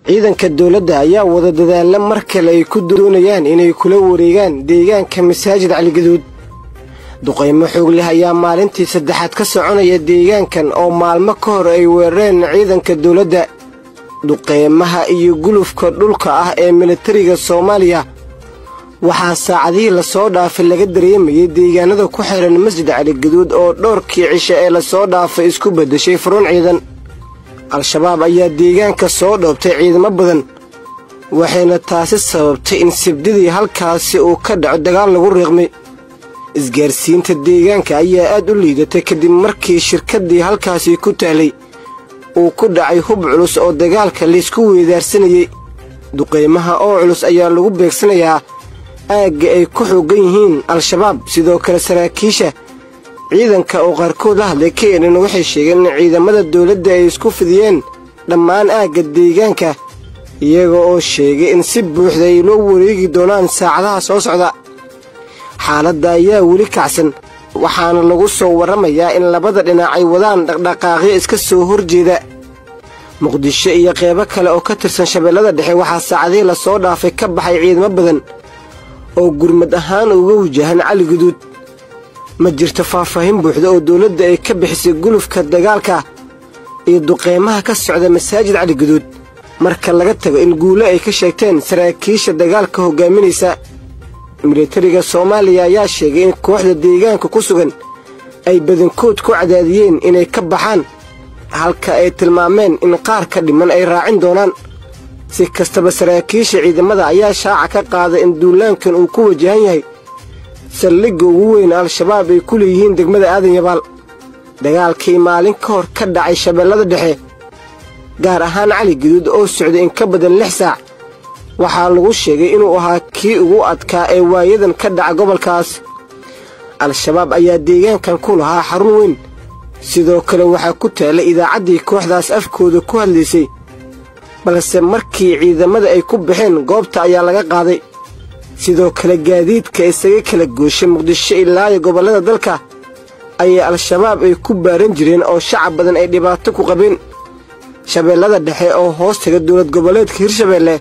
ciidanka dowladda ayaa wada dadaalla mar kale ay ku doonayaan inay kula wareegaan deegaanka masaajid caligaduud duqaymo xoog leh ayaa maalintii saddexaad ka soconaya deegaankan oo maalmo ka hor ay weerareen ciidanka dowladda duqeymaha iyo gulufka dhulka ah ee militariga soomaaliya waxaa saacadihii lasoo dhaafay laga dareemayay deegaanada ku xihan masjid caligaduud oo dhowrkii cisho ee lasoo dhaafay isku beddeshay furuun ciidan al-shabaab ayaa deegaanka soo dhoobtay ciidamo badan waxayna taasi sababtay in sibdidii halkaasi uu ka dhaco dagaal lagu riiqmay isgaarsiinta deegaanka ayaa aad u liidatay kadib markii shirkaddii halkaasi ku tahlay uu ku dhacay hub culus oo dagaalka laysku weedaarsanayey duqaymaha oo culus ayaa lagu beegsanayaa aagga ay ku xooggan yihiin al-shabaab sidoo kale saraakiisha ciidanka oo qaarkood la hadlay keenan waxay sheegeen in ciidamada dowladda ay isku fidiyeen dhammaan aagga deegaanka iyaga oo sheegay in si buuxda ay loo wareegi doonaan saacadaha soo socda xaaladda ayaa weli kacsan waxaana lagu soo warramayaa in labada dhinac ay wadaan dhaqdhaqaaqyo iska soo horjeeda muqdisho iyo qeybo kale oo ka tirsan shabeellada dhexe waxaa saacadihii lasoo dhaafay ka baxay ciidamo badan oo gurmad ahaan uga wajahan cali guduud ma jirto faahfaahin buuxda oo dowladda ay ka bixisay gulufka dagaalka iyo duqeymaha ka socda masaajid cali guduud marka laga tago in guulo ay ka sheegteen saraakiisha dagaalka hoggaaminaysa militariga soomaaliya ayaa sheegay in kooxda deegaanka ku sugan ay badankood ku cadaadiyeen inay ka baxaan halka ay tilmaameen in qaar ka dhiman ay raacin doonaan si kastaba saraakiisha ciidamada ayaa shaaca ka qaaday in duulaankan uu ku wajahan yahay saldhigga ugu weyn al-shabaab ay ku leeyihiin degmada aadan yabaal dagaalkii maalin ka hor ka dhacay shabeellada dhexe gaar ahaan cali guduud oo socday in ka badan lix saac waxaa lagu sheegay inuu ahaa kii ugu adkaa ee waayadan ka dhaca gobolkaas al-shabaab ayaa deegaankan ku lahaa xarun weyn sidoo kale waxaa ku taallay idaacaddii kooxdaas afkooda ku hadlaysay balse markii ciidamada ay ku baxeen goobta ayaa laga qaaday sidoo kale gaadiidka isaga kala gooshay muqdisho ilaayo gobollada dalka ayaa al-shabaab ay ku baaran jireen oo shacab badan ay dhibaato ku qabeen shabeellada dhexe oo hoos taga dowlad goboleedka hirshabeelle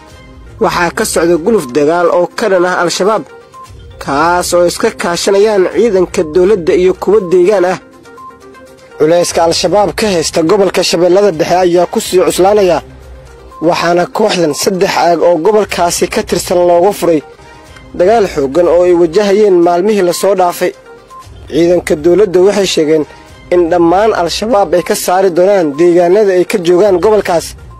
waxaa ka socda guluf dagaal oo ka dhan ah al-shabaab kaas oo iska kaashanayaan ciidanka dowladda iyo kuwa deegaan ah culayska al-shabaab ka haysta gobolka shabeellada dhexe ayaa ku sii cuslaanaya waxaana kooxdan saddex aag oo gobolkaasi ka tirsan looga furay dagaal xooggan oo ay wajahayeen maalmihii lasoo dhaafay ciidanka dowladda waxay sheegeen in dhammaan al-shabaab ay ka saari doonaan deegaanada ay ka joogaan gobolkaas